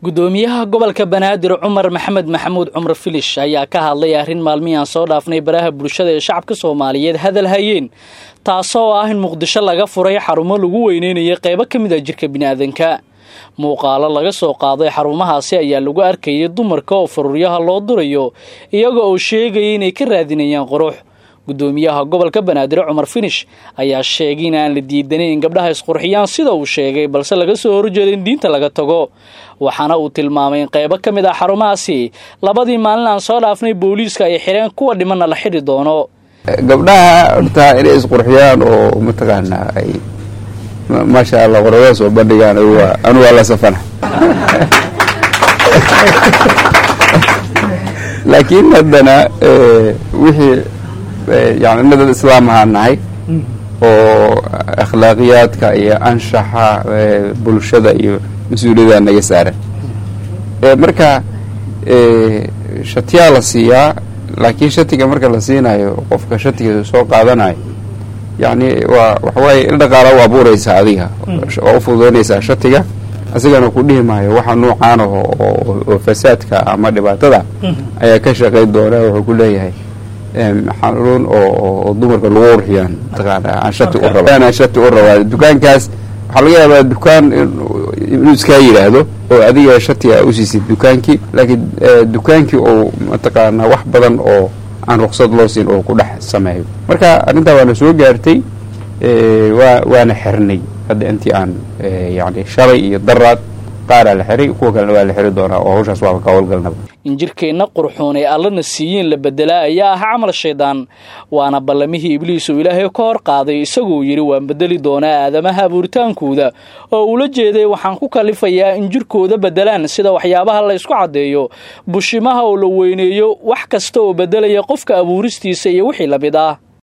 gudoomiyaha gobolka banaadir cumar maxamed maxamuud cumar filish ayaa ka hadlay arrin maalmihii aan soo dhaafnay baraha bulshada ee shacabka soomaaliyeed hadal hayeen taasoo ah in muqdisho laga furay xarumo lagu weyneynaya qeybo ka mid a jirka biniaadanka muuqaalo laga soo qaaday xarumahaasi ayaa lagu arkayay dumarka oo faruuryaha loo durayo iyaga oo sheegaya inay ka raadinayaan qurux gudoomiyaha gobolka banaadir cumar finish ayaa sheegay in aan la diidanin in gabdhaha isqurxiyaan sida uu sheegay balse laga soo horjeeda in diinta laga tago waxaana uu tilmaamay in qeybo ka mid ah xarumahaasi labadii maalin aan soo dhaafnay booliiska ay xidheen kuwa dhimanna la xidhi doono gabdhaha horta inay isqurxiyaan oo mataqaanaa ay maasha allah qorada soo bandhigaan anu waa la safana laakiin haddana wixii yani ina dad islaam ahaan nahay oo akhlaaqiyaadka iyo anshaxa bulshada iyo mas-uuliyada naga saaran marka shatiyaa la siiyaa laakiin shatiga marka la siinayo qofka shatiga soo qaadanayo yani waa waxawaaye il dhaqaala u abuuraysaa adiga waa u fududaynaysaa shatiga asigana ku dhihi maayo waxa nuucaan aho oo fasaadka ama dhibaatada ayaa ka shaqayn doona wuxuu ku leeyahay xanuun oo dumarka lagu urxiyaan mataqaana aan shati u raba aan shati u rabaa dukaankaas waxaa laga yaabaa dukaan inuu iskaa yidhaahdo oo adiga shatiga usiisid dukaankii laakiin dukaankii oo mataqaana wax badan oo aan ruqsad loo siin oo ku dhex sameeyo marka arrintaa waana soo gaartay waa waana xirnay hadda intii aan yani shalay iyo daraad qaaraa la xiray kuwa kalena waa la xiri doonaa oo hawshaas waaba ka howlgalnaba in jirkeenna qurxoon ee allana siiyiin la bedelaa ayaa ah camal shaydaan waana ballamihii ibliis uu ilaahay ka hor qaaday isagoo yidhi waan bedeli doonaa aadamaha abuuritaankooda oo ula jeeday waxaan ku kalifayaa in jirkooda bedelaan sida waxyaabaha la ysku caddeeyo bushimaha oo la weyneeyo wax kasta oo bedelaya qofka abuuristiisa iyo wixii la mid ah